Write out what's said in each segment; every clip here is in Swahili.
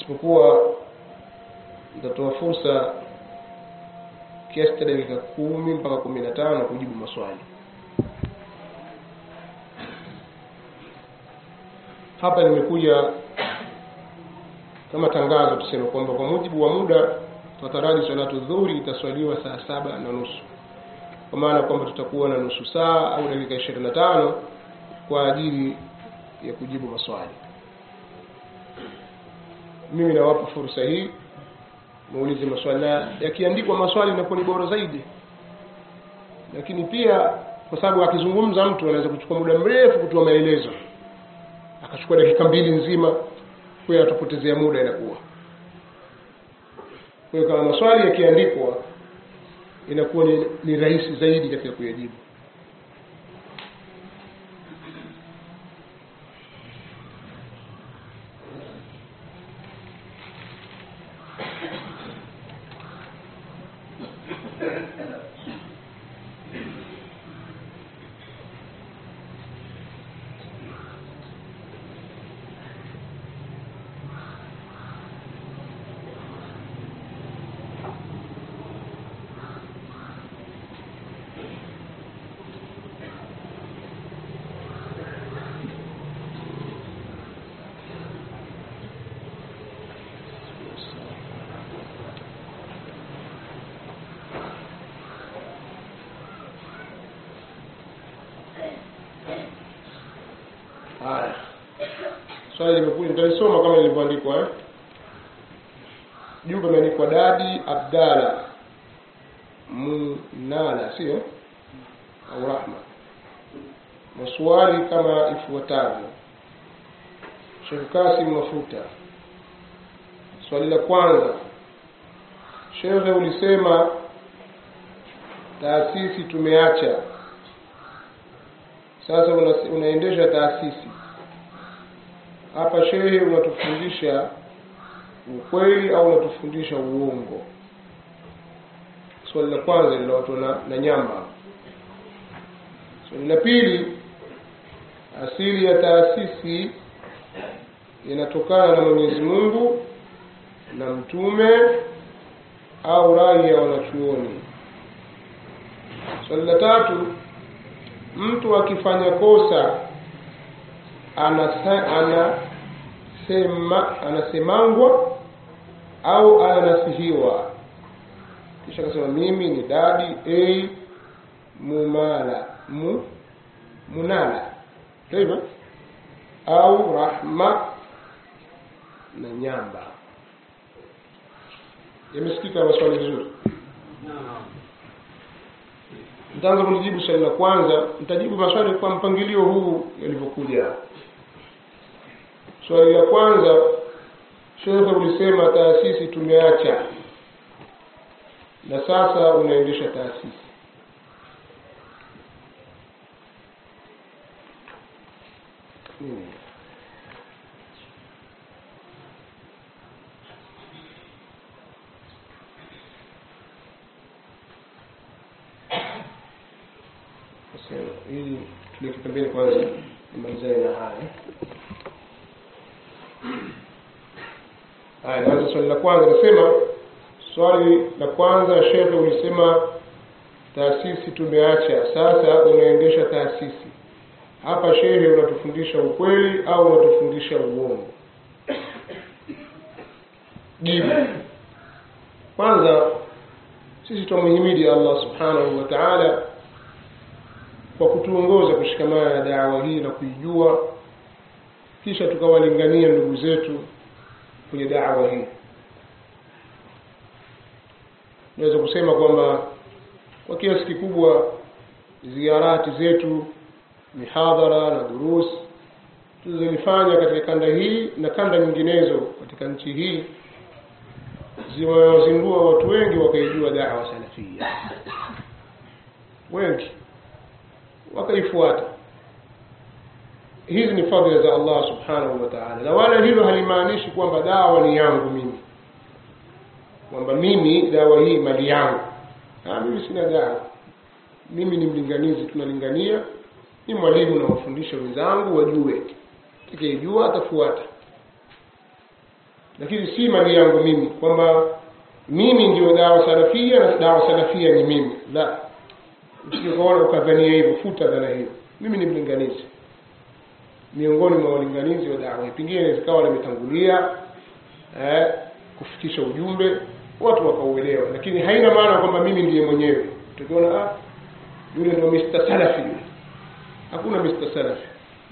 isipokuwa nitatoa fursa kiasi cha dakika kumi mpaka kumi na tano kujibu maswali hapa nimekuja kama tangazo tuseme kwamba kwa mujibu wa muda tutataraji salatu dhuhuri itaswaliwa saa saba na nusu kwa maana kwamba tutakuwa na nusu saa au dakika ishirini na tano kwa ajili ya kujibu maswali mimi nawapa fursa hii muulize maswali na yakiandikwa maswali inakuwa ni bora zaidi lakini pia kwa sababu akizungumza mtu anaweza kuchukua muda mrefu kutoa maelezo akachukua dakika mbili nzima kwa hiyo atapotezea muda inakuwa kwa hiyo kama maswali yakiandikwa inakuwa ni, ni rahisi zaidi katika kuyajibu haya swali limekuja nitalisoma kama lilivyoandikwa eh? juu pameandikwa dadi abdala munala sio au rahma maswali kama ifuatavyo shekh kasim mafuta swali la kwanza shekhe ulisema taasisi tumeacha sasa una, unaendesha taasisi hapa shehe unatufundisha ukweli au unatufundisha uongo swali la kwanza linaotwa na, na nyamba swali la pili asili ya taasisi inatokana na mwenyezi mungu na mtume au rai ya wanachuoni swali la tatu mtu akifanya kosa anasa, anasema anasemangwa au ananasihiwa kisha akasema mimi ni dadi a mumala mu, munala hivyo au rahma na nyamba yamesikika maswali vizuri nitaanza kulijibu swali la kwanza nitajibu maswali kwa mpangilio huu yalivyokuja swali la kwanza shekhe ulisema taasisi tumeacha na sasa unaendesha taasisi hmm. ili tuliweke pembeni kwanza nimalizane na haya haya naanza swali la kwanza nasema swali la kwanza shekhe ulisema taasisi tumeacha sasa unaendesha taasisi hapa shehe unatufundisha ukweli au unatufundisha uongo jibu kwanza sisi twamuhimidi allah subhanahu wa taala kwa kutuongoza kushikamana na dawa hii na kuijua kisha tukawalingania ndugu zetu kwenye dawa hii naweza kusema kwamba kwa kiasi kikubwa ziarati zetu mihadhara na durus tulizolifanya katika kanda hii na kanda nyinginezo katika nchi hii zimewazindua watu wengi wakaijua dawa salafia wengi wakaifuata hizi ni fadhila za allah subhanahu wa taala na wala hilo halimaanishi kwamba dawa ni yangu mimi kwamba mimi dawa hii mali yangu ha, mimi sina dawa mimi ni mlinganizi tunalingania ni mwalimu nawafundisha wenzangu wajue takijua atafuata lakini si mali yangu mimi kwamba mimi ndio dawa salafia na dawa salafia ni mimi la usikaona ukadhania hivyo futa dhana hiyo mimi ni mlinganizi miongoni mwa walinganizi wa dawa pengine zikawa limetangulia eh, kufikisha ujumbe watu wakauelewa lakini haina maana kwamba mimi ndiye mwenyewe tukiona ah yule ndio Mr. Salafi yule hakuna Mr. Salafi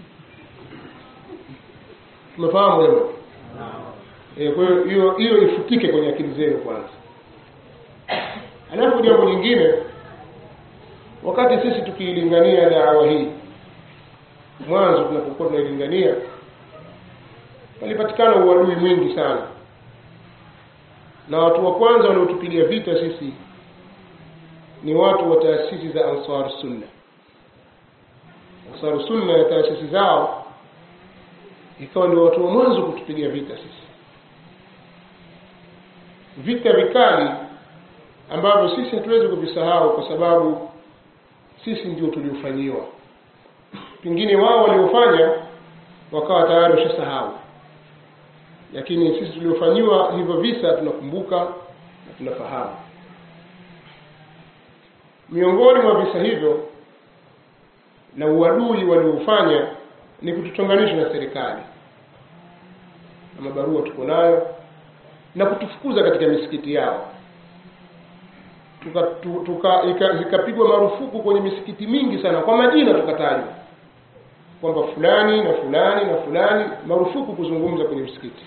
tumefahamu jamani eh kwa hiyo hiyo hiyo ifutike kwenye akili zenu kwanza alafu jambo lingine wakati sisi tukiilingania dawa hii mwanzo tunapokuwa tunailingania palipatikana uadui mwingi sana na watu wa kwanza waliotupilia vita sisi ni watu wa taasisi za Ansar Sunna. Ansar Sunna na taasisi zao ikawa ndio watu wa mwanzo kutupigia vita sisi, vita vikali ambavyo sisi hatuwezi kuvisahau kwa sababu sisi ndio tuliofanyiwa. Pengine wao waliofanya wakawa tayari washasahau, lakini sisi tuliofanyiwa hivyo visa tunakumbuka na tunafahamu miongoni mwa visa hivyo na uadui waliofanya ni kutuchonganisha na serikali na mabarua tuko nayo na kutufukuza katika misikiti yao tuka, tu, tuka, zikapigwa marufuku kwenye misikiti mingi sana kwa majina tukatajwa kwamba fulani na fulani na fulani marufuku kuzungumza kwenye msikiti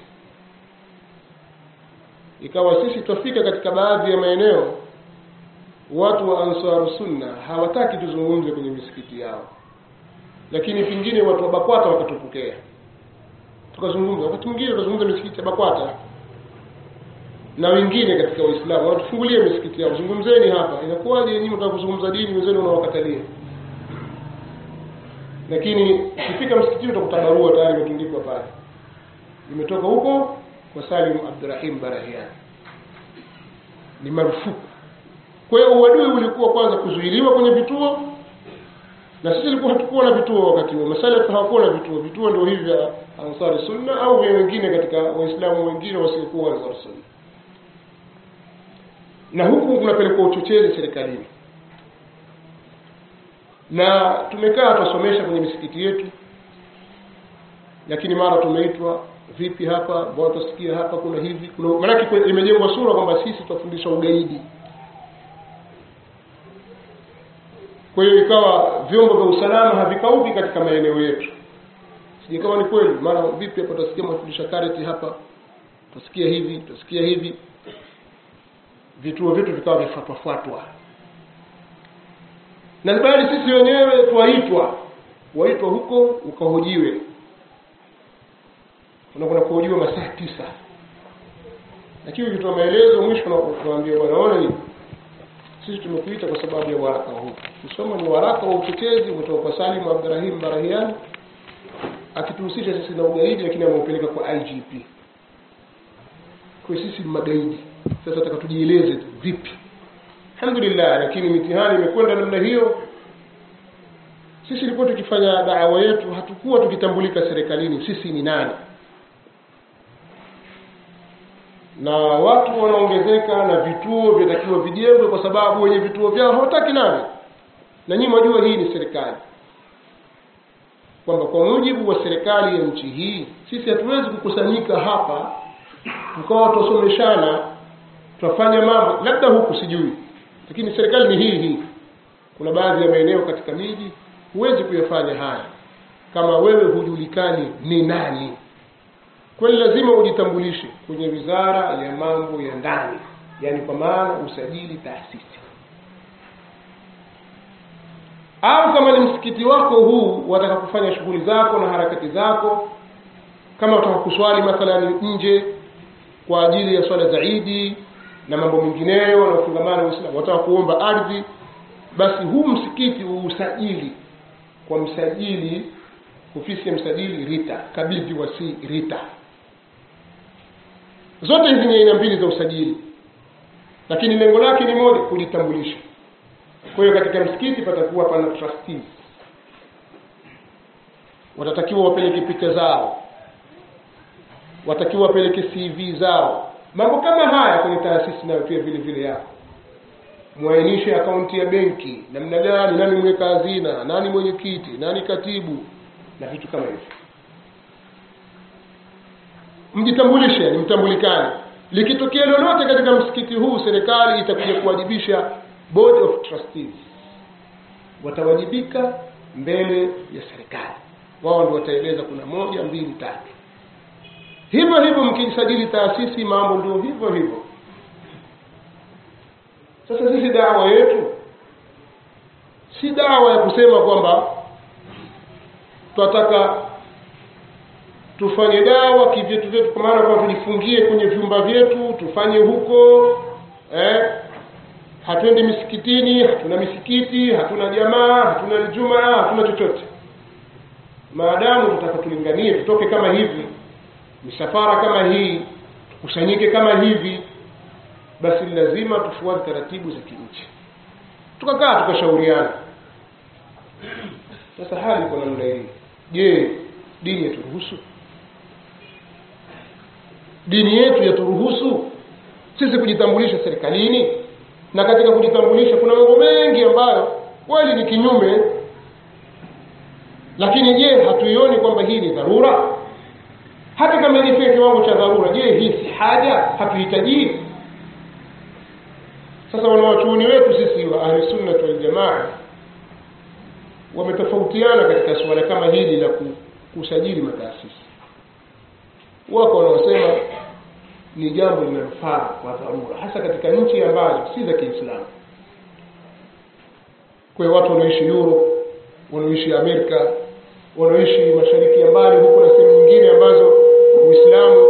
ikawa sisi twafika katika baadhi ya maeneo watu wa Ansaru Sunna hawataki tuzungumze kwenye misikiti yao, lakini pengine watu wa BAKWATA wakatupokea tukazungumza. Wakati mwingine tutazungumza misikiti ya BAKWATA na wengine katika Waislamu wanatufungulia misikiti yao, zungumzeni hapa. Inakuwaje nyinyi mtaka kuzungumza dini, wenzenu unawakatalia? Lakini ukifika msikitini utakuta barua tayari imetundikwa pale, imetoka huko kwa Salim Abdurrahim Barahian, ni marufuku kwa hiyo uadui ulikuwa kwanza kuzuiliwa kwenye vituo, na sisi tulikuwa hatukuwa na vituo wakati huo. Masalafi hawakuwa na vituo. Vituo ndio hivi vya Ansari Sunna au vya wengine katika Waislamu wengine wasiokuwa Ansari Sunna, na huku kunapelekwa uchochezi serikalini, na tumekaa tusomesha kwenye misikiti yetu, lakini mara tumeitwa vipi hapa, mbona tusikia hapa kuna hivi, kuna maanake imejengwa sura kwamba sisi tutafundisha ugaidi kwa hiyo ikawa vyombo vya usalama havikauki katika maeneo yetu sije kama ni kweli mara vipi hapa tutasikia mafundisha kareti hapa tutasikia hivi tutasikia hivi vituo vyetu vikawa vifuatwafuatwa na bali sisi wenyewe twaitwa waitwa huko ukahojiwe unakwenda kuhojiwa masaa tisa lakini ukitoa maelezo mwisho unaambia bwana ona nini sisi tumekuita kwa sababu ya waraka huu kusoma ni waraka wa uchochezi umetoka kwa Salim Abdurrahim Barahian akituhusisha sisi na ugaidi lakini ameupeleka kwa IGP kwa sisi ni magaidi sasa nataka tujieleze vipi alhamdulillah lakini mitihani imekwenda namna hiyo sisi tulikuwa tukifanya da'wa yetu hatukuwa tukitambulika serikalini sisi ni nani na watu wanaongezeka na vituo vinatakiwa vijengwe kwa sababu wenye vituo vyao hawataki nani na nyinyi mwajua hii ni serikali kwamba kwa mujibu wa serikali ya nchi hii sisi hatuwezi kukusanyika hapa tukawa tusomeshana tutafanya mambo labda huku sijui lakini serikali ni hii hii kuna baadhi ya maeneo katika miji huwezi kuyafanya haya kama wewe hujulikani ni nani kwani lazima ujitambulishe kwenye wizara ya mambo ya ndani yaani kwa maana usajili taasisi au kama ni msikiti wako huu wataka kufanya shughuli zako na harakati zako kama wataka kuswali mathalan nje kwa ajili ya swala za idi na mambo mengineyo na ufungamano Uislamu wataka kuomba ardhi basi huu msikiti uusajili kwa msajili ofisi ya msajili RITA kabidhi wasi RITA zote hizi ni aina mbili za usajili lakini lengo lake ni moja kujitambulisha kwa hiyo katika msikiti patakuwa pana trustees watatakiwa wapeleke picha zao watakiwa wapeleke cv zao mambo kama haya kwenye taasisi nayo pia vile vile yako mwainishe akaunti ya benki namna gani nani mweka hazina nani mwenyekiti nani katibu na vitu kama hivyo mjitambulishe ni mtambulikane likitokea lolote katika msikiti huu serikali itakuja kuwajibisha board of trustees watawajibika mbele ya serikali wao ndio wataeleza kuna moja mbili tatu hivyo hivyo mkijisajili taasisi mambo ndio hivyo hivyo sasa sisi dawa yetu si dawa ya kusema kwamba tunataka tufanye dawa kivyetu vyetu kwa maana kwamba tujifungie kwenye vyumba vyetu tufanye huko eh, hatuendi misikitini hatuna misikiti hatuna jamaa hatuna ljumaa hatuna chochote maadamu tutaka tulinganie tutoke kama hivi misafara kama hii tukusanyike kama hivi basi lazima tufuate taratibu za kinchi tukakaa tukashauriana sasa hali iko namna hii je dini yaturuhusu dini yetu yaturuhusu sisi kujitambulisha serikalini na katika kujitambulisha kuna mambo mengi ambayo kweli ni kinyume lakini je hatuioni kwamba hii ni dharura hata kama ilifika kiwango cha dharura je hii si haja hatuhitajii sasa wanawachuoni wetu sisi wa ahli sunna wal jamaa wametofautiana katika suala kama hili la kusajili mataasisi wako wanaosema ni jambo linalofaa kwa dharura hasa katika nchi ambazo si za kiislamu kwa hiyo watu wanaoishi europe wanaoishi amerika wanaoishi mashariki ya mbali huko na sehemu nyingine ambazo uislamu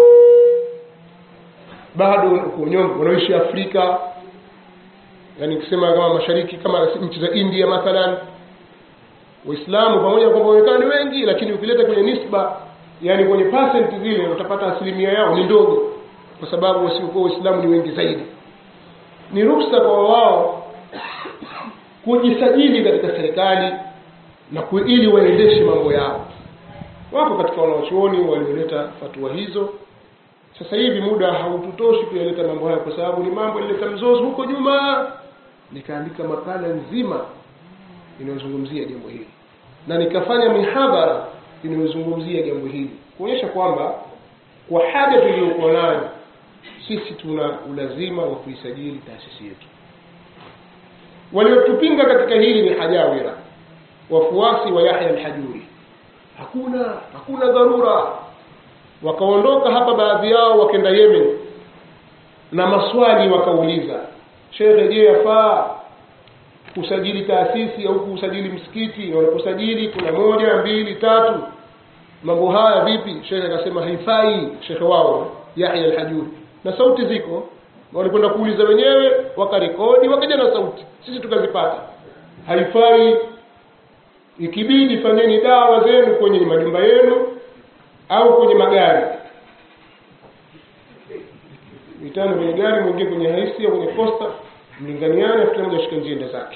bado uko nyonge wanaoishi afrika yani kusema kama mashariki kama nchi za india mathalan waislamu pamoja na kwamba waonekana ni wengi lakini ukileta kwenye nisba yani kwenye percent zile utapata asilimia yao ni ndogo kwa sababu wasiokuwa waislamu ni wengi zaidi ni ruksa kwa wao kujisajili katika serikali na ku, ili waendeshe mambo yao wako katika wanawachuoni walioleta fatua hizo sasa hivi muda haututoshi kuyaleta mambo hayo kwa sababu ni mambo yalileta mzozo huko nyuma nikaandika makala nzima inayozungumzia jambo hili na nikafanya mihadhara inayozungumzia jambo hili kuonyesha kwamba kwa haja tuliyokuwa nayo sisi tuna ulazima wa kuisajili taasisi yetu waliotupinga katika hili ni hajawira wafuasi wa yahya alhajuri hakuna hakuna dharura wakaondoka hapa baadhi yao wakenda yemen na maswali wakauliza shekhe je yafaa kusajili taasisi au kusajili msikiti wanakusajili kuna moja mbili tatu mambo haya vipi shekhe akasema haifai shekhe wao yahya alhajuri na sauti ziko walikwenda kuuliza wenyewe wakarekodi wakaja na sauti sisi tukazipata haifai ikibidi fanyeni dawa zenu kwenye majumba yenu au kwenye magari vitano kwenye gari mwingie kwenye haisi au kwenye posta mlinganiane afu kila mmoja ashike njia zake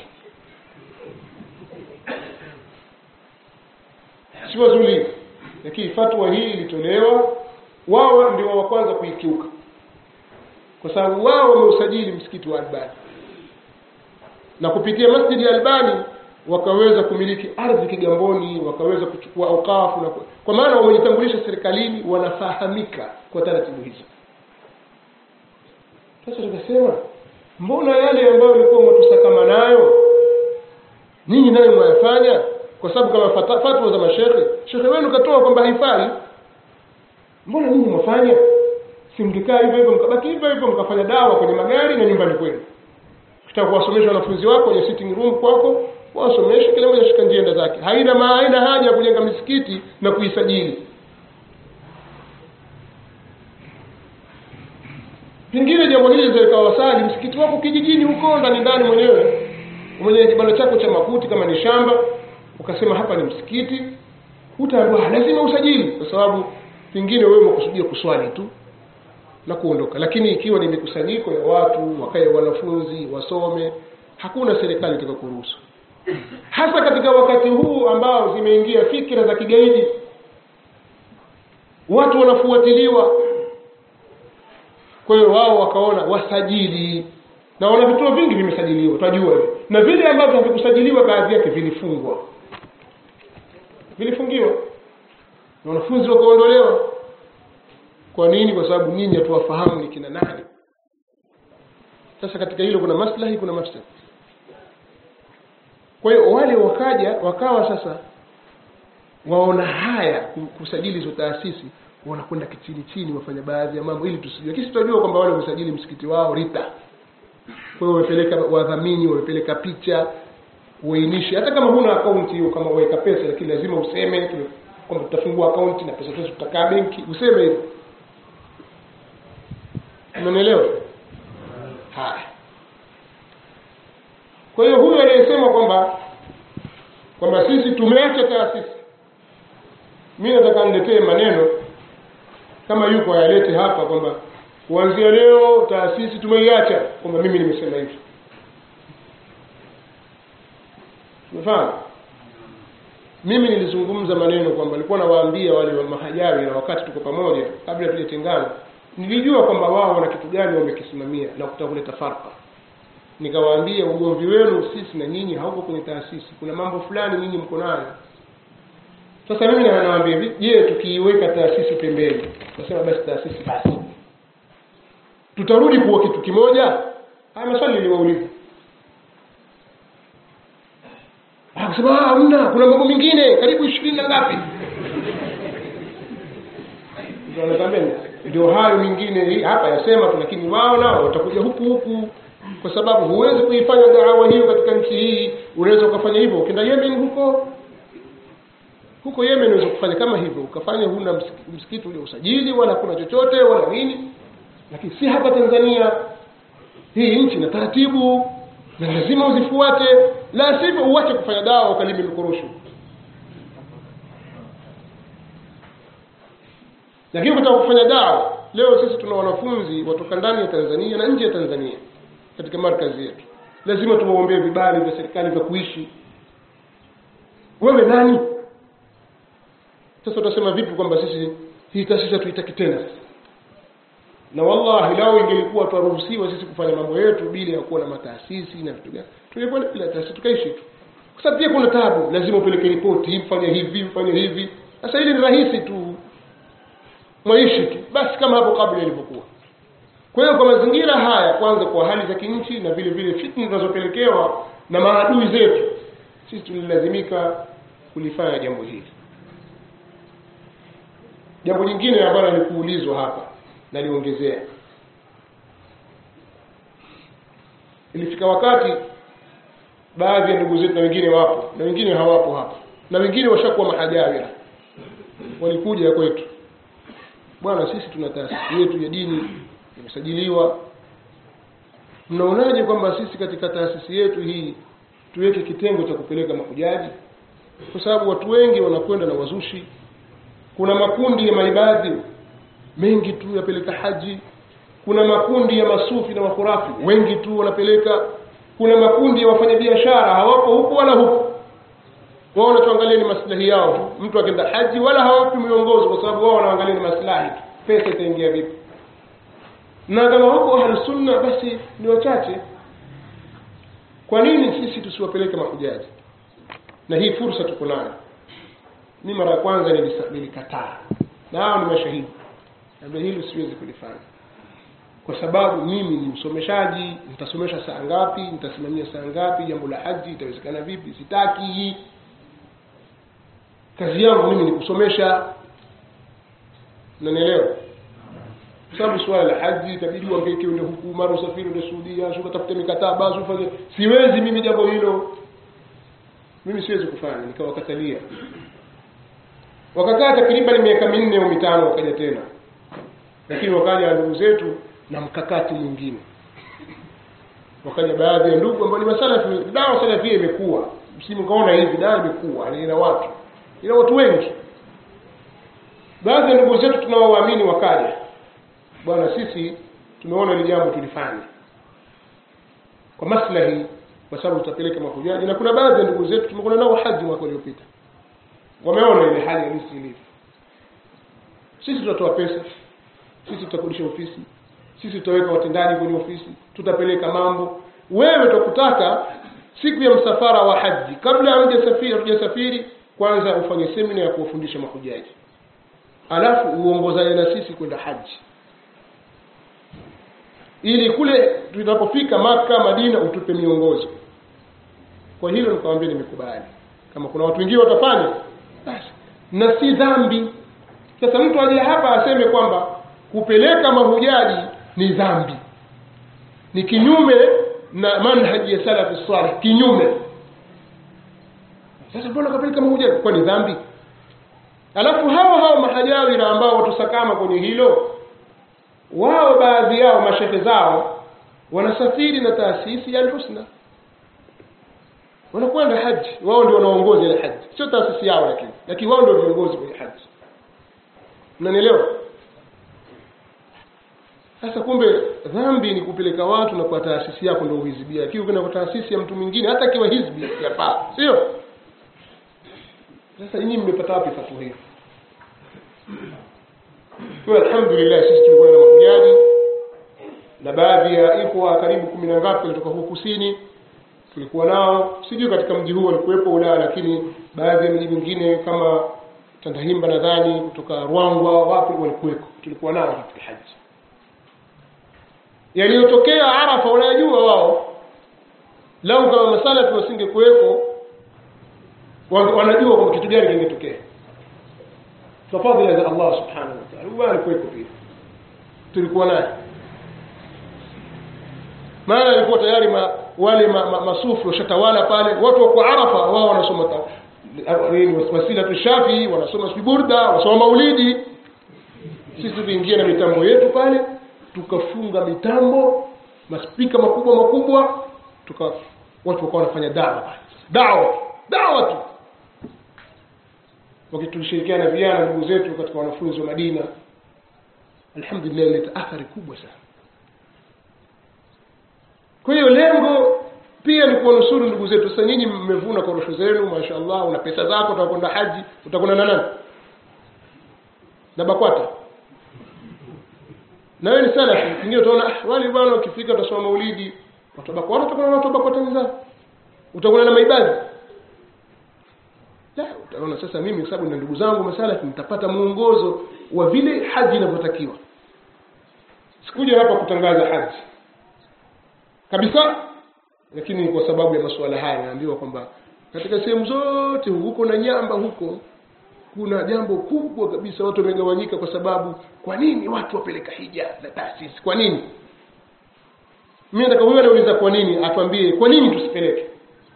si wazuri lakini fatwa hii ilitolewa wao ndio wa kwanza kuikiuka kwa sababu wao wameusajili msikiti wa Albani na kupitia masjidi ya Albani wakaweza kumiliki ardhi Kigamboni, wakaweza kuchukua aukafu na kwa maana wamejitambulisha serikalini, wanafahamika kwa taratibu hizo. Sasa tukasema mbona yale ambayo mlikuwa mwatusakama nayo ninyi nayo mwayafanya? Kwa sababu kama fata- fatwa za mashehe, shehe wenu katoa kwamba haifai, mbona ninyi mwafanya? Si mkikaa hivyo hivyo mkabaki hivyo hivyo mkafanya dawa kwenye magari na nyumbani kwenu. Ukitaka kuwasomesha wanafunzi wako kwenye sitting room kwako, wasomeshe, kila mmoja shika njia zake. Haina ma, haina haja ya kujenga misikiti na kuisajili. Pengine jambo hili linaweza likawasali msikiti wako kijijini huko ndani ndani mwenyewe mwenye kibanda chako cha makuti kama ni shamba ukasema hapa ni msikiti hutaambiwa lazima usajili kwa sababu pengine wewe umekusudia kuswali tu na kuondoka lakini ikiwa ni mikusanyiko ya watu wakae wanafunzi wasome hakuna serikali itakayokuruhusu hasa katika wakati huu ambao zimeingia fikra za kigaidi watu wanafuatiliwa kwa hiyo wao wakaona wasajili na wana vituo vingi vimesajiliwa tunajua hiyo na vile ambavyo havikusajiliwa baadhi yake vilifungwa vilifungiwa na wanafunzi wakaondolewa kwa nini kwa sababu nyinyi hatuwafahamu ni kina nani sasa katika hilo kuna maslahi kuna mafsad kwa hiyo wale wakaja wakawa sasa waona haya kusajili hizo taasisi wanakwenda kichini chini wafanya baadhi ya mambo ili tusijue kisi tutajua kwamba wale wamesajili msikiti wao rita kwa hiyo wamepeleka wadhamini wamepeleka picha uainishe hata kama huna akaunti hiyo kama waweka pesa lakini lazima useme kwamba tutafungua akaunti na pesa zetu tutakaa benki useme hivyo umenielewa haya kwa hiyo huyu aliyesema kwamba kwamba sisi tumeacha taasisi mi nataka niletee maneno kama yuko ayalete hapa kwamba kuanzia leo taasisi tumeiacha kwamba mimi nimesema hivi umefahamu mimi nilizungumza maneno kwamba nilikuwa nawaambia wale wa mahajawi na wakati tuko pamoja kabla tujatengana nilijua kwamba wao wana kitu gani wamekisimamia na kutaka kuleta farka nikawaambia ugomvi wenu sisi na nyinyi hauko kwenye taasisi kuna mambo fulani nyinyi mko nayo sasa mimi nawaambia hivi je tukiiweka taasisi pembeni nasema basi taasisi basi tutarudi kuwa kitu kimoja haya maswali niliwauliza akasema hamna kuna mambo mengine karibu ishirini na ngapi ndio hayo mengine hapa yasema tu lakini wao nao watakuja huku huku kwa sababu huwezi kuifanya dawa hiyo katika nchi hii unaweza ukafanya hivyo ukienda yemen huko huko yemen unaweza kufanya kama hivyo ukafanya huna msikiti ule usajili wala hakuna chochote wala nini lakini si hapa tanzania hii nchi na taratibu na lazima uzifuate la sivyo uache kufanya dawa ukalime mikorosho lakini ukitaka kufanya dawa leo sisi tuna wanafunzi watoka ndani ya tanzania na nje ya tanzania katika markazi yetu lazima tuwaombee vibali vya serikali vya kuishi wewe nani sasa utasema vipi kwamba sisi hii taasisi hatuitaki tena sasa na wallahi lao ingelikuwa twaruhusiwa sisi kufanya mambo yetu bila ya kuwa na mataasisi na vitu gani tungekwenda bila taasisi tukaishi tu kwa sababu pia kuna tabu lazima upeleke ripoti mfanye hivi mfanye hivi sasa hili ni rahisi tu mwaishi tu basi kama hapo kabla ilivyokuwa kwa hiyo kwa mazingira haya kwanza kwa hali za kinchi na vile vile fitna zinazopelekewa na maadui zetu sisi tulilazimika kulifanya jambo hili jambo jingine ambalo alikuulizwa hapa naliongezea ilifika wakati baadhi ya ndugu zetu na wengine wapo na wengine hawapo hapa na wengine washakuwa mahajawira walikuja kwetu bwana sisi tuna taasisi yetu ya dini imesajiliwa mnaonaje kwamba sisi katika taasisi yetu hii tuweke kitengo cha kupeleka mahujaji kwa sababu watu wengi wanakwenda na wazushi kuna makundi ya maibadhi mengi tu yapeleka haji kuna makundi ya masufi na makhurafi wengi tu wanapeleka kuna makundi ya wafanyabiashara hawapo huku wala huku wao wanachoangalia ni maslahi yao tu mtu akenda haji wala hawapi miongozo kwa sababu wao wanaangalia ni maslahi tu pesa itaingia vipi na kama wako ahlusunna basi ni wachache kwa nini sisi tusiwapeleke mahujaji na hii fursa tuko nayo mi mara ya kwanza nilikataa na hao ni mashahidi labda hili siwezi kulifanya kwa sababu mimi ni msomeshaji nitasomesha saa ngapi nitasimamia saa ngapi jambo la haji itawezekana vipi sitaki kazi yangu mimi ni kusomesha nanielewa kwa sababu suala la haji itabidi uangaike ende huku mara usafiri ende suudia si ukatafute mikataba si ufanye siwezi mimi jambo hilo mimi siwezi kufanya nikawakatalia wakakaa takriban miaka minne au mitano wakaja tena lakini wakaja ndugu zetu na mkakati mwingine wakaja baadhi ya ndugu ambao ni masalafi dawa salafia imekuwa msimu kaona hivi dawa imekuwa ina watu ina watu wengi baadhi ya ndugu zetu tunaowaamini wakaja bwana sisi tumeona hili jambo tulifanya kwa maslahi kwa sababu tutapeleka mahujaji na kuna baadhi ya ndugu zetu tumekuwa nao haji mwaka uliopita wameona ile hali halisi ilivyo sisi tutatoa pesa sisi tutakodisha ofisi sisi tutaweka watendaji kwenye ofisi tutapeleka mambo wewe tukutaka siku ya msafara wa haji kabla hujasafiri hujasafiri kwanza ufanye semina ya kuwafundisha mahujaji alafu uongozane na sisi kwenda haji ili kule tunapofika maka madina utupe miongozo kwa hilo nikamwambia nimekubali kama kuna watu wengine watafanya basi na si dhambi sasa mtu aje hapa aseme kwamba kupeleka mahujaji ni dhambi ni kinyume na manhaji ya salafu salih kinyume sasa mbona kapeleka mahujaji kwa ni dhambi alafu hao hao mahajawira ambao watusakama kwenye hilo wao baadhi yao mashehe zao wanasafiri na taasisi ya alhusna wanakwenda haji wao ndio wanaongoza ile haji sio taasisi yao lakini lakini wao ndio viongozi kwenye haji mnanielewa sasa kumbe dhambi ni kupeleka watu na kwa taasisi yako ndio uhizibia lakini ukienda kwa taasisi ya mtu mwingine hata akiwa hizbi yafaa sio sasa nyinyi mmepata wapi fatwa hiyo kwa alhamdulillah sisi tulikuwa na mahujaji na baadhi ya ikhwa karibu kumi na ngapi kutoka huku kusini tulikuwa nao sijui katika mji huu walikuwepo Ulaya lakini baadhi ya miji mingine kama Tandahimba nadhani kutoka Rwangwa wapi walikuweko tulikuwa nao katika haji yaliyotokea Arafa wanayajua wao lau kama masala wasingekuweko wanajua kwamba kitu gani kingetokea kwa fadhila za Allah subhanahu wa ta'ala huwa alikuweko pia tulikuwa naye maana alikuwa tayari ma, wale ma, ma, masufu washatawala pale watu wako Arafa wao wanasoma wasila tushafi wanasoma burda wanasoma maulidi sisi tuliingia na mitambo yetu pale tukafunga mitambo maspika makubwa makubwa tuka watu wakawa wanafanya dawa dawa dawa tu wakitulishirikiana na vijana ndugu zetu katika wanafunzi wa Madina alhamdulillah ileta athari kubwa sana kwa hiyo lengo pia ni kuwanusuru ndugu zetu sasa nyinyi mmevuna korosho zenu mashaallah una pesa zako utakwenda haji utakwenda na nani na bakwata na wewe ni sana pengine utaona wale bwana ukifika utasoma maulidi watu bakwata utakwenda na watu bakwata wenzao utakwenda na maibadhi la utaona sasa mimi kwa sababu na ndugu zangu masala nitapata muongozo wa vile haji inavyotakiwa sikuja hapa kutangaza haji kabisa lakini kwa sababu ya masuala haya naambiwa kwamba katika sehemu zote huko na nyamba huko kuna jambo kubwa kabisa watu wamegawanyika kwa sababu kwa nini watu wapeleka hija na taasisi kwa nini mimi nataka huyo anauliza kwa nini atuambie kwa nini tusipeleke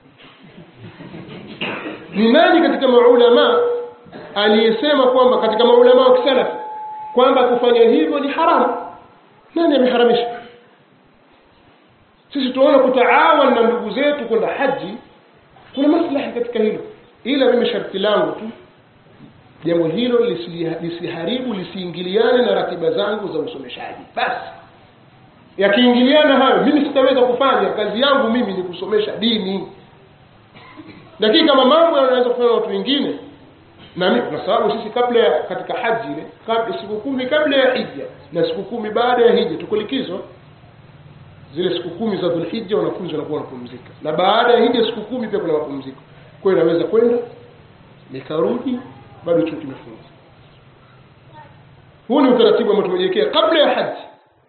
ni nani katika maulama aliyesema kwamba katika maulama wa kisalafi kwamba kufanya hivyo ni haramu nani ameharamisha sisi tunaona kutaawan na ndugu zetu kwenda haji kuna maslahi katika hilo ila mimi sharti langu tu jambo hilo lisiharibu lisiingiliane na ratiba zangu za usomeshaji basi yakiingiliana hayo mimi sitaweza kufanya kazi yangu mimi ni kusomesha dini lakini kama mambo yanaweza kufanya watu wengine na mimi kwa sababu sisi kabla ya katika haji ile kabla siku kumi kabla ya hija na siku kumi baada ya hija tuko likizo zile siku kumi za Dhulhijja wanafunzi wanakuwa wanapumzika na baada ya hija siku kumi pia kuna mapumziko kwa hiyo naweza kwenda nikarudi bado chuo kimefungwa huu ni utaratibu ambao tumejiwekea kabla ya haji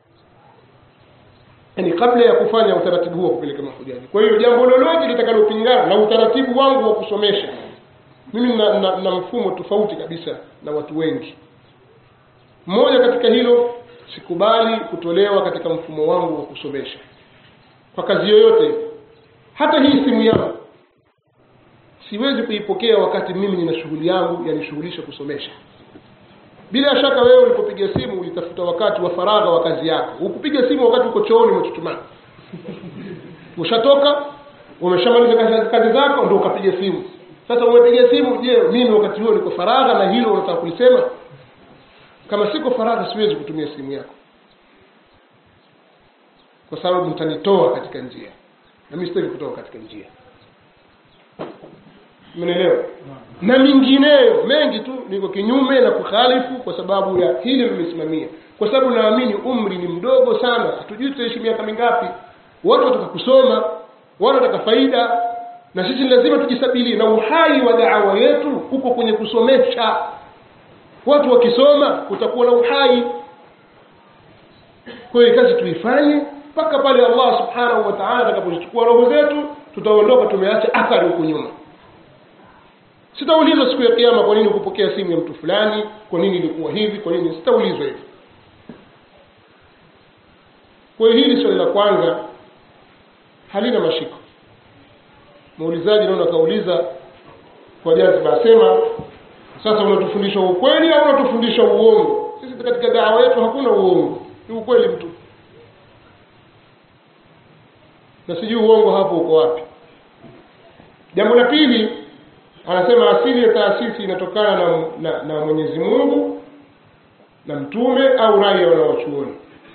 yani kabla ya kufanya utaratibu huo kupeleka mahujaji kwa hiyo jambo lolote litakalopingana na utaratibu wangu wa kusomesha mimi na, na, na mfumo tofauti kabisa na watu wengi mmoja katika hilo sikubali kutolewa katika mfumo wangu wa kusomesha kwa kazi yoyote hata hii simu yangu siwezi kuipokea wakati mimi nina shughuli yangu yanishughulisha kusomesha bila shaka wewe ulipopiga simu ulitafuta wakati wa faragha wa kazi yako ukupiga simu wakati uko chooni umechuchumaa ushatoka umeshamaliza kazi, kazi zako ndio ukapiga simu sasa umepiga simu je mimi wakati huo niko faragha na hilo unataka kulisema kama siko faragha siwezi kutumia simu yako kwa sababu mtanitoa katika njia na mimi sitaki kutoka katika njia mnaelewa na mingineyo mengi tu niko kinyume na kukhalifu kwa sababu ya hili limesimamia kwa sababu naamini umri ni mdogo sana hatujui tutaishi miaka mingapi watu wataka kusoma watu wataka faida na sisi lazima tujisabilie na uhai wa daawa yetu uko kwenye kusomesha watu wakisoma kutakuwa na uhai kwa hiyo kazi tuifanye mpaka pale Allah subhanahu wa ta'ala atakapochukua roho zetu tutaondoka tumeacha athari huko nyuma sitaulizwa siku ya kiyama kwa nini kupokea simu ya mtu fulani kwa nini ilikuwa hivi kwa nini sitaulizwa hivi kwa hiyo hili swali la kwanza halina mashiko muulizaji naona kauliza kwa jaziba asema sasa unatufundisha ukweli au unatufundisha uongo sisi katika dawa yetu hakuna uongo ni ukweli mtu na sijui uongo hapo uko wapi jambo la pili anasema asili ya taasisi inatokana na, na, na mwenyezi mungu na mtume au rai ya wanawachuoni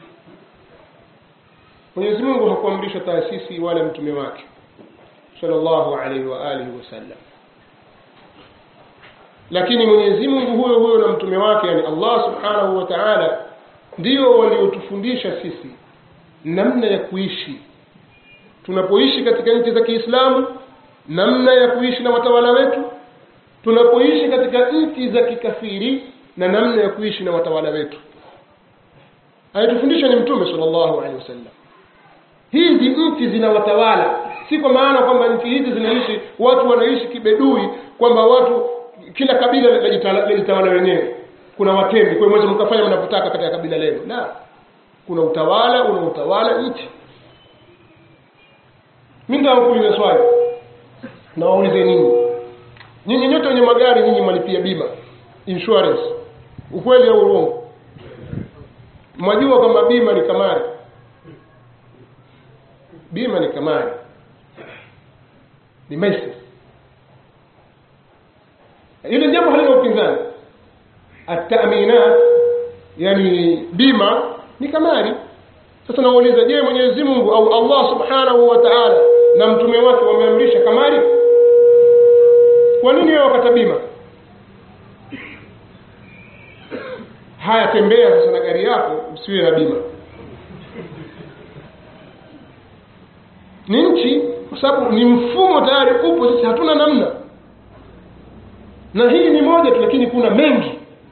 mwenyezi mungu hakuamrisha taasisi wala mtume wake sallallahu alaihi wa alihi wasallam lakini mwenyezi mungu huyo huyo na mtume wake yani allah subhanahu wa taala ndio waliotufundisha sisi namna ya kuishi tunapoishi katika nchi za kiislamu namna ya kuishi na watawala wetu tunapoishi katika nchi za kikafiri na namna ya kuishi na watawala wetu anayetufundisha ni mtume sallallahu alaihi wasallam hizi nchi zina watawala si kwa maana kwamba nchi hizi zinaishi watu wanaishi kibedui kwamba watu kila kabila lajitawala wenyewe kuna watembi kwa hiyo mweze mkafanya mnavyotaka katika kabila lenu la kuna utawala una utawala nchi mi nitawakuuliza swali nawaulize ninyi nyinyi nyote wenye magari nyinyi mwalipia bima insurance ukweli au urongo mwajua kwamba bima ni kamari bima ni kamari ni maisha ile jambo halina upinzani ataminat yani bima ni kamari sasa nauliza je mwenyezi mungu au allah subhanahu wa taala na mtume wake wameamrisha kamari kwa nini wewe wakata bima haya tembea sasa na gari yako usiwe na bima ni nchi kwa sababu ni mfumo tayari upo sisi hatuna namna na hii ni moja tu lakini kuna mengi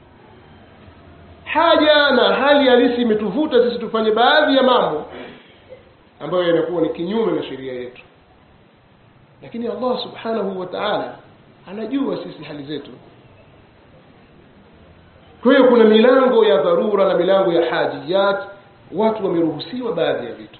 haja na hali halisi imetuvuta sisi tufanye baadhi ya mambo ambayo yanakuwa ni kinyume na sheria yetu lakini allah subhanahu wa taala anajua sisi hali zetu kwa hiyo kuna milango ya dharura na milango ya hajiyat watu wameruhusiwa baadhi ya vitu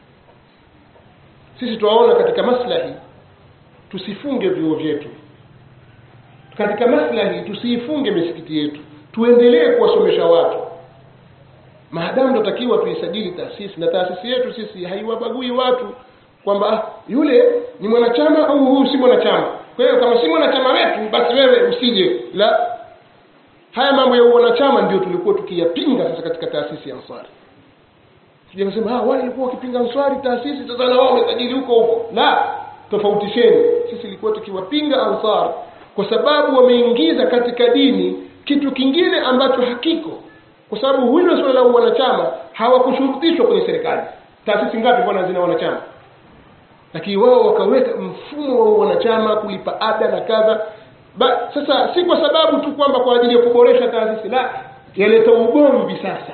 sisi tuwaona katika maslahi tusifunge vyuo vyetu katika maslahi tusiifunge misikiti yetu tuendelee kuwasomesha watu maadamu tunatakiwa tuisajili taasisi na taasisi yetu sisi haiwabagui watu kwamba ah, yule ni mwanachama au huyu si mwanachama kwa hiyo kama si mwanachama wetu basi wewe usije la haya mambo ya uwanachama ndio tulikuwa tukiyapinga sasa katika taasisi ya ansari sijasema ah wale walikuwa wakipinga ansari taasisi sasa na wao wamesajili huko huko la tofautisheni sisi ilikuwa tukiwapinga ansar kwa sababu wameingiza katika dini kitu kingine ambacho hakiko kwa sababu hilo suala la wanachama hawakushurutishwa kwenye serikali taasisi ngapi bwana zina wanachama lakini wao wakaweka mfumo wa wanachama kulipa ada na kadha ba, sasa si kwa sababu tu kwamba kwa ajili ya kuboresha taasisi la yaleta ugomvi sasa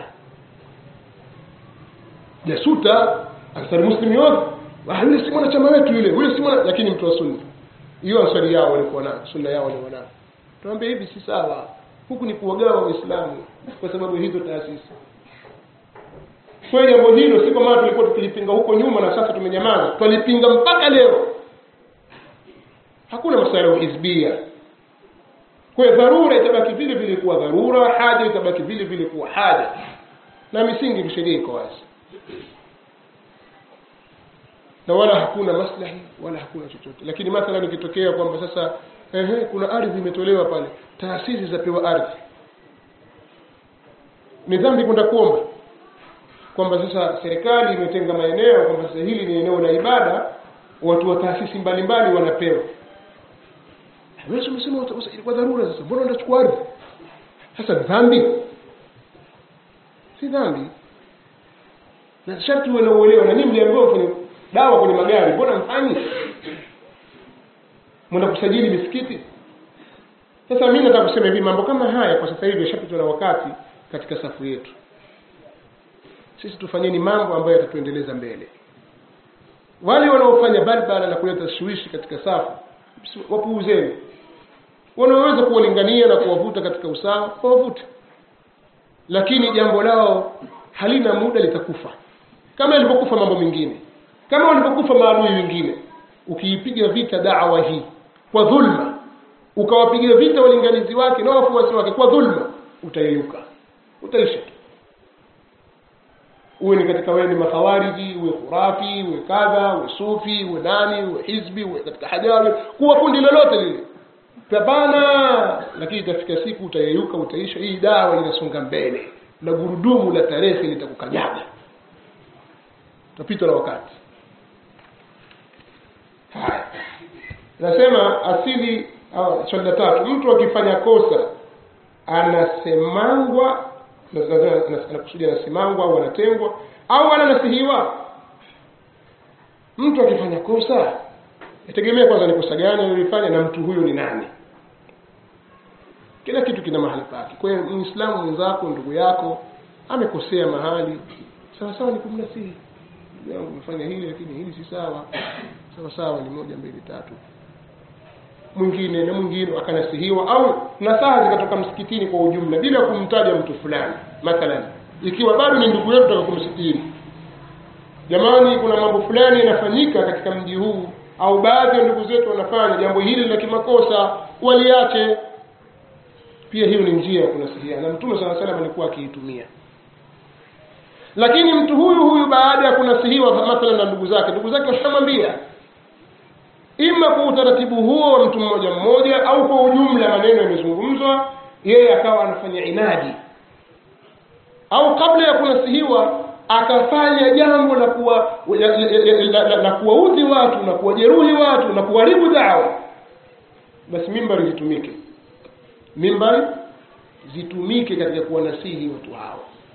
jasuta ansari muslim yote ah, yule si mwanachama wetu yule yule si mwana lakini mtu wa sunna hiyo ansari yao walikuwa nayo sunna yao walikuwa nayo tuambie hivi si sawa huku ni kuwagawa waislamu kwa sababu hizo taasisi kwa jambo hilo si kwa maana tulikuwa tukilipinga huko nyuma na sasa tumenyamaza twalipinga mpaka leo hakuna masuala ya uhizbia kwa hiyo dharura itabaki vile vile kuwa dharura haja itabaki vile vile kuwa haja na misingi sheria iko wazi na wala hakuna maslahi wala hakuna chochote lakini mathalan ikitokea kwamba sasa ehe, kuna ardhi imetolewa pale taasisi zapewa ardhi ni dhambi kwenda kuomba kwamba sasa serikali imetenga maeneo kwamba sasa hili ni eneo la ibada watu wa taasisi mbalimbali wanapewa wewe umesema uta- usajili kwa dharura sasa mbona unachukua ardhi sasa ni dhambi si dhambi na sharti uwe na uelewa na nyinyi mliambiwa kwenye dawa kwenye magari mbona mfanyi mwenda kusajili misikiti sasa mimi nataka kusema hivi mambo kama haya kwa sasa hivi yashapitwa na wakati katika safu yetu sisi tufanyeni mambo ambayo yatatuendeleza mbele wale wanaofanya balbala na kuleta tashwishi katika safu wapuuzeni wanaoweza kuwalingania na kuwavuta katika usawa wawavute lakini jambo lao halina muda litakufa kama ilivyokufa mambo mengine kama walivyokufa maadui wengine ukiipiga vita dawa hii kwa dhulma ukawapiga vita walinganizi wake na wafuasi wake kwa dhulma utayeyuka utaisha tu uwe ni katika wewe ni makhawariji uwe khurafi uwe kadha uwe sufi uwe nani uwe hizbi uwe katika hajawi kuwa kundi lolote lile pambana lakini itafika siku utayeyuka utaisha hii dawa inasonga mbele na gurudumu la tarehe litakukanyaga utapitwa na wakati haya nasema asili au swali la tatu mtu akifanya kosa anasemangwa na- na- na- na- anakusudia anasemangwa au anatengwa au ananasihiwa mtu akifanya kosa yategemea kwanza ni kosa gani alilofanya na mtu huyo ni nani kila kitu kina mahali pake kwa hiyo muislamu mwenzako ndugu yako amekosea mahali sawa sawa ni kumnasihi ndugu yangu umefanya hili lakini hili si sawa sawa sawa ni moja mbili tatu mwingine na mwingine akanasihiwa au nasaha zikatoka msikitini kwa ujumla bila kumtaja mtu fulani mathalan ikiwa bado ni ndugu yetu taka kumsitiri jamani kuna mambo fulani yanafanyika katika mji huu au baadhi ya ndugu zetu wanafanya jambo hili la kimakosa waliache pia hiyo ni njia ya kunasihiana na mtume sala salam alikuwa akiitumia lakini mtu huyu huyu baada ya kunasihiwa mathalan na ndugu zake ndugu zake washamwambia ima kwa utaratibu huo wa mtu mmoja mmoja au kwa ujumla maneno yamezungumzwa yeye akawa anafanya inadi au kabla ya kunasihiwa akafanya jambo la kuwa la, la, la, la, la kuwaudhi watu na kuwajeruhi watu na kuharibu dawa basi mimbari zitumike mimbari zitumike katika kuwanasihi watu hao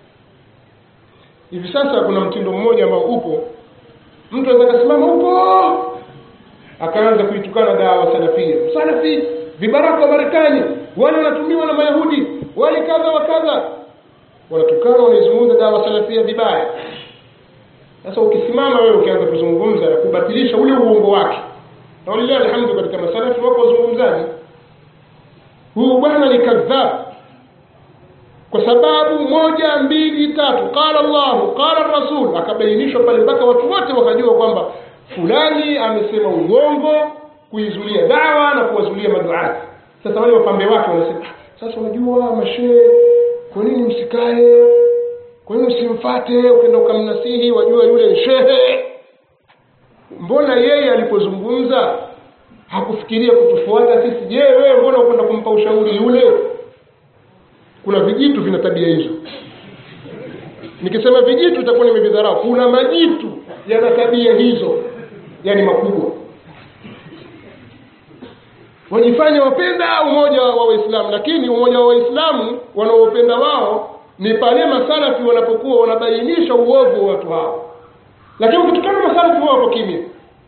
hivi sasa kuna mtindo mmoja ambao upo mtu anaweza kasimama upo akaanza kuitukana dawa salafia salafi vibaraka wa marekani wale wanatumiwa na mayahudi wale kadha wa kadha wanatukana wanaizungumza dawa salafia vibaya sasa ukisimama wewe ukianza kuzungumza na kubatilisha ule uongo wake na walilahi alhamdu katika masalafi wako wazungumzaji huyu bwana ni kadhab kwa sababu moja mbili tatu qala llahu qala rasul akabainishwa pale mpaka watu wote wakajua kwamba fulani amesema uongo kuizulia dawa na kuwazulia maduati sasa wale wapambe wake wanasema "Ah, sasa unajua mashehe kwa nini msikae kwa nini usimfate ukenda ukamnasihi wajua yule ni shehe mbona yeye alipozungumza hakufikiria kutufuata sisi je wewe mbona ukwenda kumpa ushauri yule kuna vijitu vina tabia hizo nikisema vijitu itakuwa nimevidharau kuna majitu yana tabia hizo yani makubwa wajifanya wapenda umoja wa waislamu lakini umoja wa waislamu wanaopenda wao ni pale masalafi wanapokuwa wanabainisha uovu wa watu hao lakini ukitukana masalafi wao wapo kimya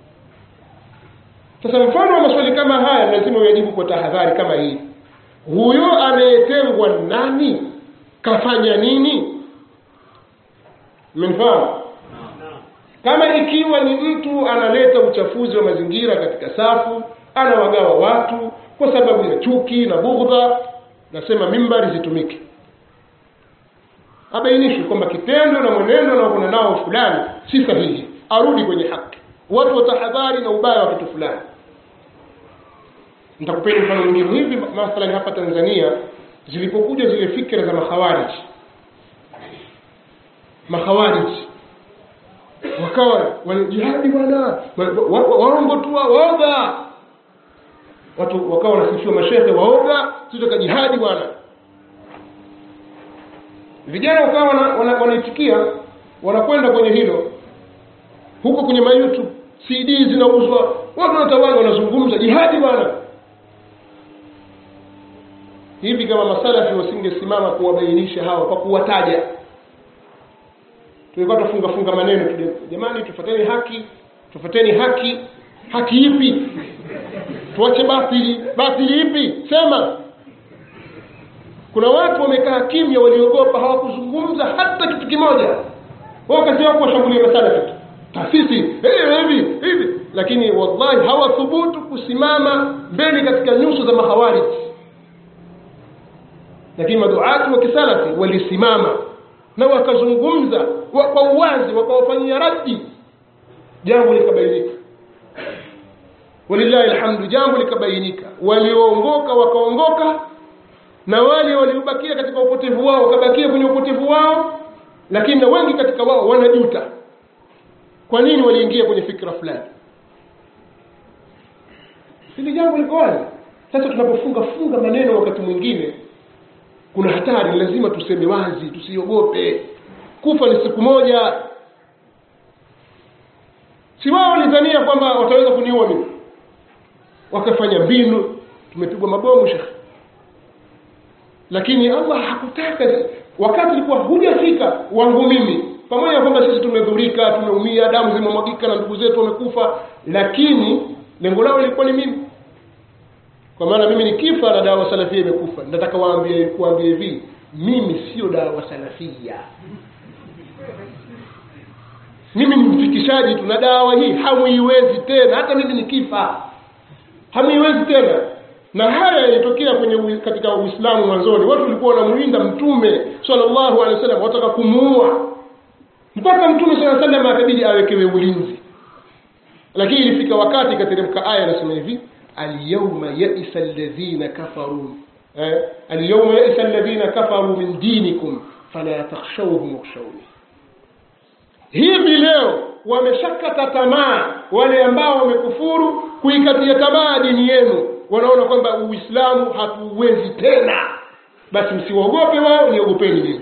sasa mfano wa maswali kama haya lazima uyajibu kwa tahadhari kama hii huyo anayetengwa nani kafanya nini mmenifahamu kama ikiwa ni mtu analeta uchafuzi wa mazingira katika safu anawagawa watu kwa sababu ya chuki na bughdha nasema mimbari zitumike abainishwe kwamba kitendo na mwenendo anaokuna nao fulani si sahihi arudi kwenye haki watu watahadhari na ubaya wa kitu fulani nitakupeni mfano mwingine hivi mathalan hapa tanzania zilipokuja zile fikra za makhawariji makhawariji wakawa wanajihadi bwana wa- wa- waongo tu waoga watu wakawa wanasifiwa mashehe waoga sitoka jihadi bwana vijana wakawa wana- wana- wanaitikia wanakwenda kwenye hilo huko kwenye ma youtube cd zinauzwa watu wanatawali wanazungumza jihadi bwana hivi kama masalafi wasingesimama kuwabainisha hawa kwa kuwataja tulikuwa tufunga funga maneno tu jamani tufuateni haki tufuateni haki haki ipi tuache batili batili ipi sema kuna watu wamekaa kimya waliogopa hawakuzungumza hata kitu kimoja wao kazi yao kuwashambulia masalafi tu taasisi hivi hivi lakini wallahi hawathubutu kusimama mbele katika nyuso za mahawariji lakini maduati wa kisalafi walisimama na wakazungumza wa, kwa uwazi wakawafanyia raddi jambo likabainika walillahi alhamdu jambo likabainika walioongoka wakaongoka na wale waliobakia katika upotevu wao wakabakia kwenye upotevu wao lakini na wengi katika wao wanajuta kwa nini waliingia kwenye fikra fulani hili jambo liko wazi sasa tunapofunga funga maneno wakati mwingine kuna hatari lazima tuseme wazi tusiogope kufa ni siku moja si wao walidhania kwamba wataweza kuniua mimi wakafanya mbinu tumepigwa mabomu shekhe lakini allah hakutaka wakati ilikuwa hujafika wangu mimi pamoja na kwamba sisi tumedhurika tumeumia damu zimemwagika na ndugu zetu wamekufa lakini lengo lao lilikuwa ni mimi kwa maana mimi nikifa na dawa salafia imekufa nataka waambie kuambia hivi mimi sio dawa salafia mimi ni mfikishaji tu na dawa hii hamuiwezi tena hata mimi nikifa hamuiwezi tena na haya yalitokea kwenye katika uislamu mwanzoni watu walikuwa wanamuinda mtume sallallahu alaihi wasallam wataka kumuua mpaka mtume saa salam akabidi awekewe ulinzi lakini ilifika wakati ikateremka aya anasema hivi اليوم يئس الذين كفروا اليوم يئس الذين كفروا من دينكم فلا تخشوهم واخشوني hivi leo wameshakata tamaa wale ambao wamekufuru kuikatia tamaa dini yenu wanaona kwamba uislamu hatuuwezi tena basi msiwaogope wao niogopeni mimi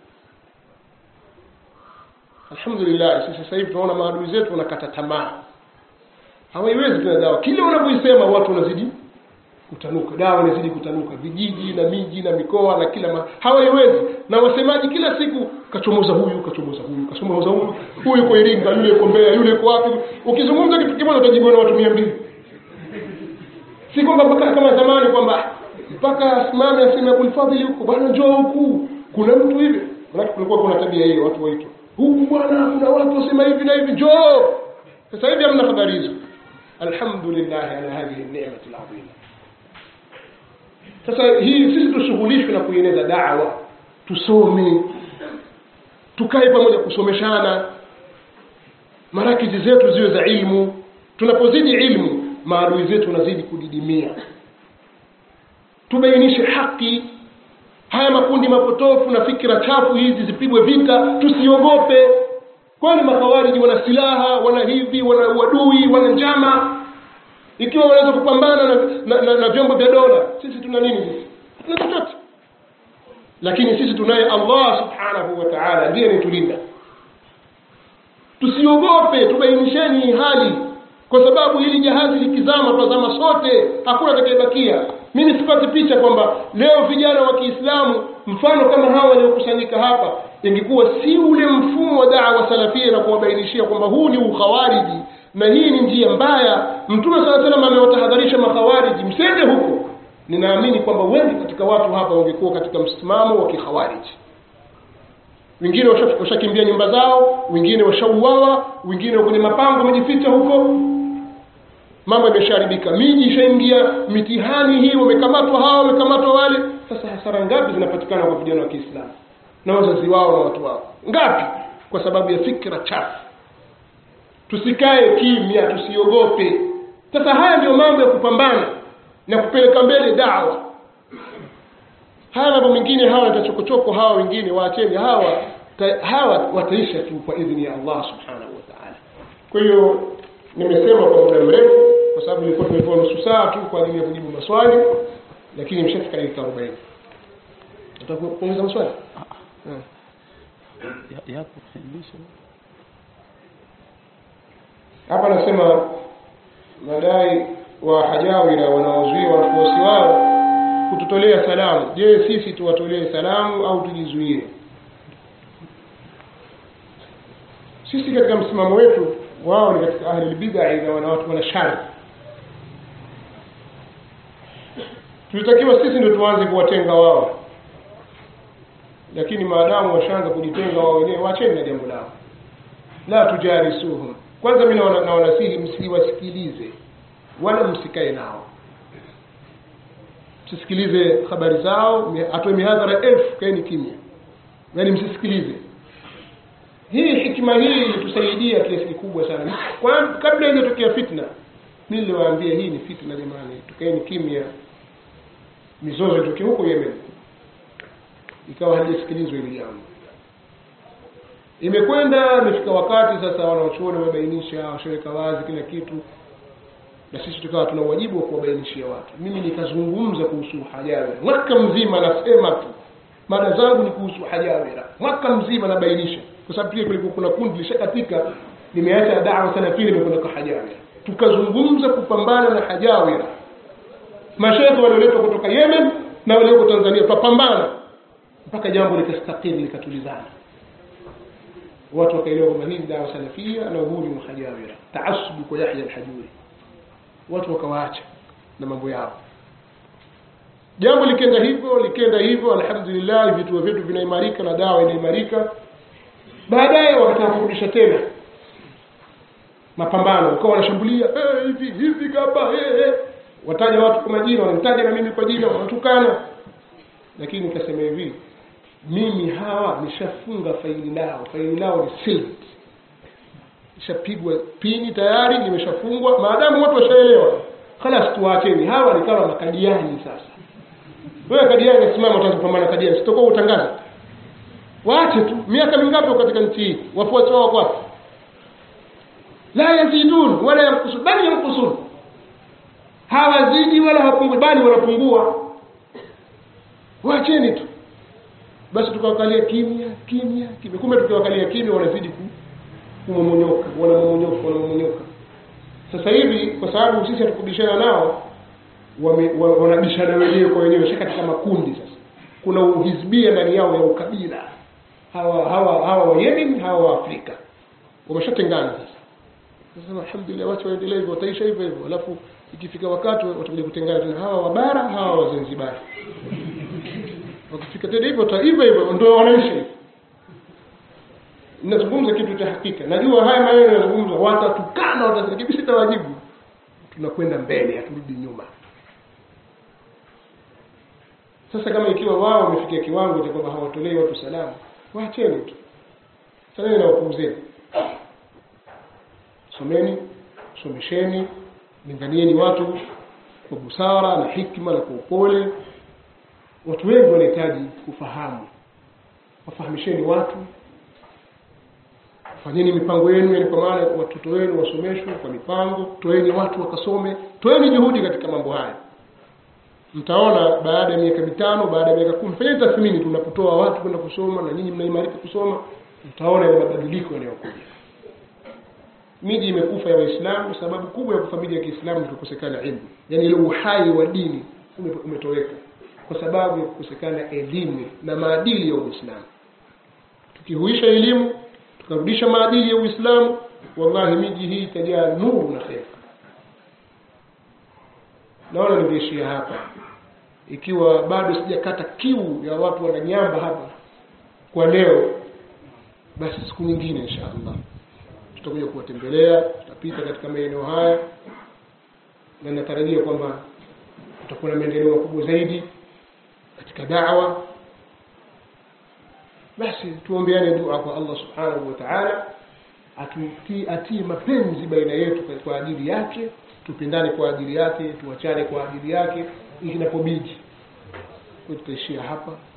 alhamdulillah sisi sasa hivi tunaona maadui zetu wanakata tamaa hawaiwezi tena dawa kile unavyoisema watu wanazidi kutanuka dawa inazidi kutanuka vijiji na miji na mikoa na kila ma... hawaiwezi na wasemaji kila siku kachomoza huyu kachomoza huyu kachomoza huyu huyu yuko iringa yule yuko mbeya yule yuko wapi ukizungumza kitu kimoja utajibiwa na watu mia mbili si kwamba mpaka kama zamani kwamba mpaka asimame aseme abulfadhili huko bwana njoo huku kuna mtu hivi manake kulikuwa kuna tabia hiyo watu waitwa huku bwana kuna watu wasema hivi na hivi njoo sasa hivi hamna habari hizo alhamdulillah ala hadhihi ni'mati alazima sasa hii sisi tushughulishwe na kueneza dawa tusome tukae pamoja kusomeshana marakizi zetu ziwe za ilmu tunapozidi ilmu maadui zetu wanazidi kudidimia tubainishe haki haya makundi mapotofu na fikira chafu hizi zipigwe vita tusiogope kwani makawariji wana silaha wana hivi wana uadui wana njama ikiwa wanaweza kupambana na, na, na, na vyombo vya dola sisi tuna nini sisi hatuna chochote lakini sisi tunaye allah subhanahu wa taala ndiye anitulinda tusiogope tubainisheni hali kwa sababu hili jahazi likizama twazama sote hakuna atakayebakia mimi sipati picha kwamba leo vijana wa kiislamu mfano kama hawa waliokusanyika hapa ingekuwa si ule mfumo wa dawa salafia na kuwabainishia kwamba huu ni ukhawariji na hii ni njia mbaya mtume saa salam amewatahadharisha makhawariji msende huko ninaamini kwamba wengi katika watu hapa wangekuwa katika msimamo wa kikhawariji wengine washakimbia nyumba zao wengine washauawa wengine kwenye mapango wamejificha huko mambo yameshaharibika miji ishaingia mitihani hii wamekamatwa hawa wamekamatwa wale sasa hasara ngapi zinapatikana kwa vijana wa kiislamu na wazazi wao na watu wao ngapi kwa sababu ya fikra chafu tusikae kimya tusiogope sasa haya ndio mambo ya kupambana na kupeleka mbele dawa haya mambo mengine hawa natachokochoko hawa wengine waacheni hawa ta, hawa wataisha tu kwa idhini ya allah subhanahu wa taala kwa hiyo nimesema kwa muda mrefu kwa sababu nilikuwa tumepewa nusu saa tu kwa ajili ya kujibu maswali lakini imeshafika dakika arobaini utakuuliza maswali yapo fundisho hapa anasema madai wa hajawira wanaozuia wafuasi wao kututolea salamu je sisi tuwatolee salamu au tujizuie sisi katika msimamo wetu wao ni katika ahli lbidai na wana watu wana shari tulitakiwa sisi ndio tuanze kuwatenga wao lakini maadamu washaanza kujitenga wao wenyewe wacheni na jambo lao la tujarisuhum kwanza mi naona- nawanasihi msiwasikilize wala msikae nao msisikilize habari zao mi- atoe mihadhara elfu kaeni kimya yaani msisikilize hii hikima hii ilitusaidia kiasi kikubwa sana Kwa- kabla ijatokea fitna mi niliwaambia hii ni fitna jamani tukaeni kimya mizozo itoke huko yemen ikawa halijasikilizwa hili jambo imekwenda imefika wakati sasa wanaochuoni wamebainisha washaweka wazi kila kitu na sisi tukawa tuna wajibu wa kuwabainishia watu mimi nikazungumza kuhusu hajawira mwaka mzima nasema tu mada zangu ni kuhusu hajawira mwaka mzima nabainisha kwa sababu pia kulikuwa kuna kundi lishakatika limeacha dawa salafia limekwenda kwa hajawira tukazungumza kupambana na hajawira mashekhe walioletwa kutoka yemen na walioko tanzania tukapambana mpaka jambo likastakiri likatulizana watu wakaelewa kwamba hii ni dawa salafia na huu ni muhajawira taasubu kwa yahya alhajuri watu wakawaacha na mambo yao jambo likenda hivyo likenda hivyo alhamdulillah vituo vyetu vinaimarika na dawa inaimarika baadaye wakataka kurudisha tena mapambano ukawa wanashambulia "Eh, hivi hivi kapa eh, eh." wataja watu kwa majina wanamtaja na mimi kwa jina wanatukana lakini nikasema hivi mimi hawa nishafunga faili lao faili lao ni sealed ishapigwa pini tayari limeshafungwa maadamu watu washaelewa khalas tuwaacheni hawa ni kama makadiani sasa wewe kadiani nasimama utaanza kupambana na kadiani sitakuwa utangaza waache tu miaka mingapi wako katika nchi hii wafuasi wao wako wapi la yazidun wala yankusun bali yankusun hawazidi wala hawapungui bali wanapungua waacheni tu basi tukawakalia kimya kimya kimya kumbe tukiwakalia kimya wanazidi ku kumomonyoka wanamomonyoka wanamomonyoka sasa hivi kwa sababu sisi hatukubishana nao wame- wa- wanabishana wenyewe kwa wenyewe sha katika makundi sasa kuna uhizbia ndani yao ya ukabila hawa hawa hawa wa Yemen hawa wa Afrika wameshatengana sasa sasa alhamdulillah wacha waendelee hivyo wataisha hivyo hivyo alafu ikifika wakati watakuja kutengana tena hawa wa bara hawa wa Zanzibar wakifika tena hivyo wata- hivyo hivyo ndio wanaishi hivyo ninazungumza kitu cha hakika najua haya maneno yanazungumza watatukana watarekebisha sitawajibu tunakwenda mbele haturudi nyuma sasa kama ikiwa wao wamefikia kiwango cha kwamba hawatolei watu salamu waacheni tu saleni na wapuuzeni someni somesheni linganieni watu kwa busara na hikma na kwa upole watu wengi wanahitaji kufahamu wafahamisheni watu fanyeni mipango yenu yani kwa maana watoto wenu wasomeshwe kwa mipango toeni watu wakasome toeni juhudi katika mambo haya mtaona baada ya miaka mitano baada ya miaka kumi fanyeni tathmini tu unapotoa watu kwenda kusoma na nyinyi mnaimarika kusoma mtaona yale mabadiliko yanayokuja miji imekufa ya waislamu sababu kubwa ya kufa miji ya kiislamu ni kukosekana ilmu yaani ile uhai wa dini ume- umetoweka kwa sababu ya kukosekana elimu na maadili ya uislamu tukihuisha elimu tukarudisha maadili ya uislamu wallahi miji hii itajaa nuru na kheri naona ningeishia hapa ikiwa bado sijakata kiu ya watu wananyamba hapa kwa leo basi siku nyingine insha allah tutakuja kuwatembelea tutapita katika maeneo haya na natarajia kwamba tutakuwa na maendeleo makubwa zaidi katika dawa basi tuombeane dua kwa allah subhanahu wa taala atutie atie mapenzi baina yetu kwa- kwa ajili yake tupendane kwa ajili yake tuachane kwa ajili yake inapobidi kwa tutaishia hapa